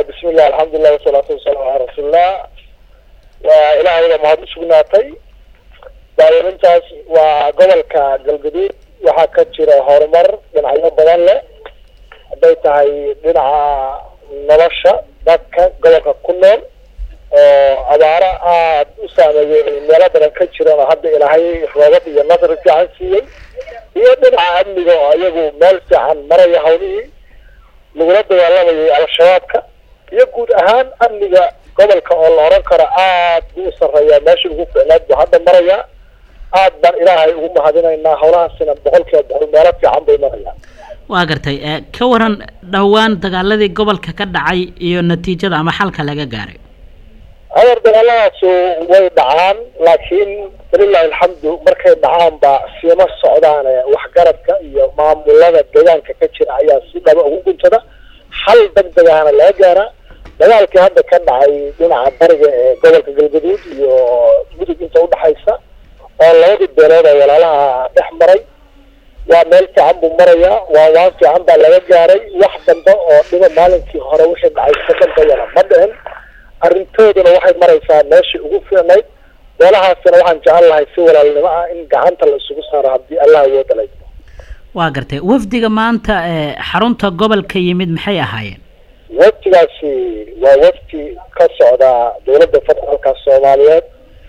bismillah alxamdulilah wasalaatu wasalaamu calaa rasuulillah waa ilaahayda mahad usugnaatay daawarintaas waa gobolka galgaduud waxaa ka jira horumar dhinacyo badan leh hadday tahay dhinaca nolosha dadka gobolka ku nool oo abaaro aada u saameeyey meelo badan ka jiran oo hadda ilaahay roobad iyo nasri fiican siiyey iyo dhinaca amniga oo iyagu meel fiican maraya hawlihii lagula dagaalamayay al-shabaabka iyo guud ahaan amniga gobolka oo la oran karo aad buu u sarreeyaa meesha ugu ficnaad buu hadda marayaa aad baan ilaahay ugu mahadinaynaa howlahaasina boqol kiiba boqol meelo fiican bay marayaan waa gartay ka waran dhowaan dagaaladii gobolka ka dhacay iyo natiijada ama xalka laga gaaray hadeer dagaaladaasu way dhacaan laakiin walilahi alxamdu markay dhacaan ba siima socdaan waxgaradka iyo maamulada deegaanka ka jira ayaa si dhaba ugu guntada hal degdeg ahna laga gaaraa dagaalkii hadda ka dhacay dhinaca bariga ee gobolka galgaduud iyo mudug inta udhexaysa oo labadii beelood oo walaalaha dhex maray waa meel fiican buu marayaa waa waan fiican baa laga gaaray wax dambe oo dhiba maalinkii hore wixii dhacay ka dambeeyana ma dhicin arrintooduna waxay maraysaa meeshii ugu fiicnayd meelahaasina waxaan jecel lahay si walaalnimo ah in gacanta la isugu saaro haddii allah awooda lay waa gartay wafdiga maanta ee xarunta gobolka yimid maxay ahaayeen wafdigaasi waa wafdi ka socda dowladda federaalka soomaaliyeed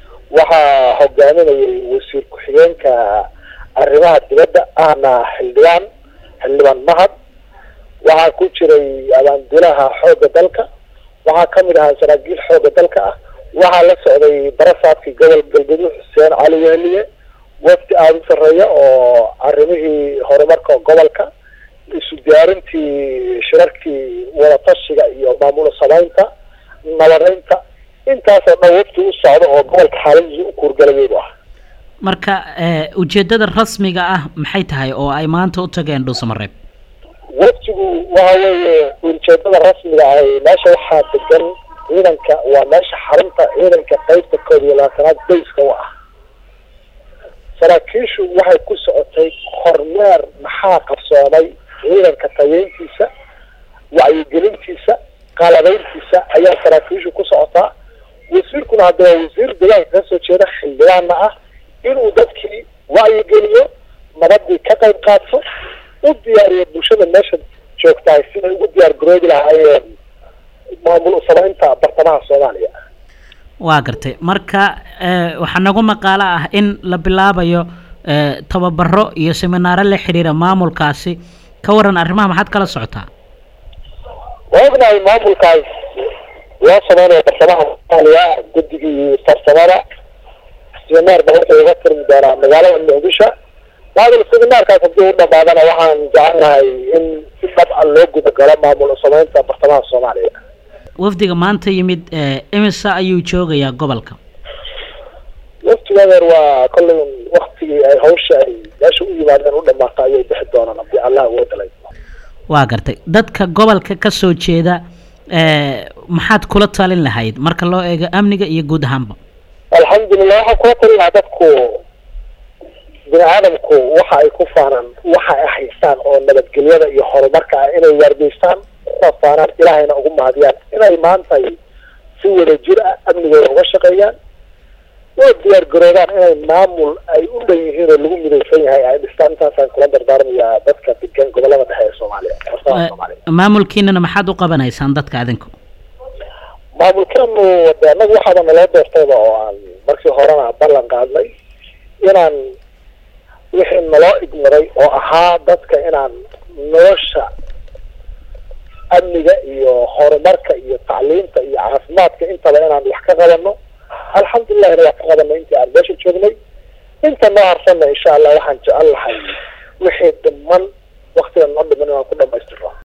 waxaa hogaaminayay wasiir ku-xigeenka arrimaha dibadda ahna xildhibaan xildhibaan mahad waxaa ku jiray abaandilaha xoogga dalka waxaa kamid ahaa saraakiil xoogga dalka ah waxaa la socday barasaadkii gobol galgaduud xuseen cali wehliye wafdi aada u sarreeya oo arrimihii horumarka gobolka isu diyaarintii shirarkii wadatashiga iyo maamul samaynta nabadeynta intaasoo dhan wafdi u socda oo gobolka xaaladiisa u kuurgalayeedu ah marka ujeedada rasmiga ah maxay tahay oo ay maanta u tageen dhuusamareeb waftigu waxa weeye ujeedada rasmiga ahy meesha waxaa degan ciidanka waa meesha xarunta ciidanka qeybta koob iyo labaatanaad bayska u ah saraakiishu waxay ku socotay kormeer maxaa qabsoomay ciidanka tayeyntiisa wacyigelintiisa qalabeyntiisa ayaa saraakiishu ku socotaa wasiirkuna hadda waa wasiir deegaanka kasoo jeeda xildhibaanna ah inuu dadkii wacyigeliyo nabadii ka qayb qaato u diyaariyo bulshada meesha joogtahay siday ugu diyaar garoobi lahaayeen maamul samaynta bartamaha soomaaliya waa gartay marka waxaa nagu maqaalo ah in la bilaabayo tababaro iyo seminaaro la xiriira maamulkaasi ka waran arrimaha maxaad kala socotaa waa ognahay maamulkaas loo sameynaya bartamaha soomaaliya guddigii farsamada seminaar ba horta uga furmi doonaa magaalada muqdisho maamul seminaarkaas haddii u dhamaadana waxaan jecelnahay in si dhab a loo guda galo maamul samaynta bartamaha soomaaliya wafdiga maanta yimid imisa ayuu joogayaa gobolka waftigadeer waa kollay waktigii ay hawsha ay meesha u yimaadeen u dhamaata ayay bixi doonaan haddii allah uga dalay waa gartay dadka gobolka kasoo jeeda maxaad kula talin lahayd marka loo eego amniga iyo guud ahaanba alxamdulilah waxaan kula talin lahaa dadku bini aadamku waxa ay ku faanaan waxa ay haystaan oo nabadgelyada iyo horumarka ah inay waargeystaan kuna faanaan ilaahayna ugu mahadiyaan inay maanta si wada jir ah amnigooda uga shaqeeyaan oo diyaar garoodaan inay maamul ay u dhan yihiin oo lagu midaysan yahay ay dhistaan intaasaan kula dardaarmayaa dadka degan gobolada dhexe ee soomaaliya bartamaha soomaaliya maamulkiinana maxaad u qabanaysaan dadka adinku maamulkeenu de annagu waxaaba naloo doortayba oo aan markii horena ballan qaadnay inaan wixii naloo igmaday oo ahaa dadka inaan nolosha amniga iyo horumarka iyo tacliinta iyo caafimaadka intaba inaan wax ka qabano alxamdulillahina wax ka qabanay intii aan meesha joognay inta noo harsanna insha allah waxaan jecel lahay wixii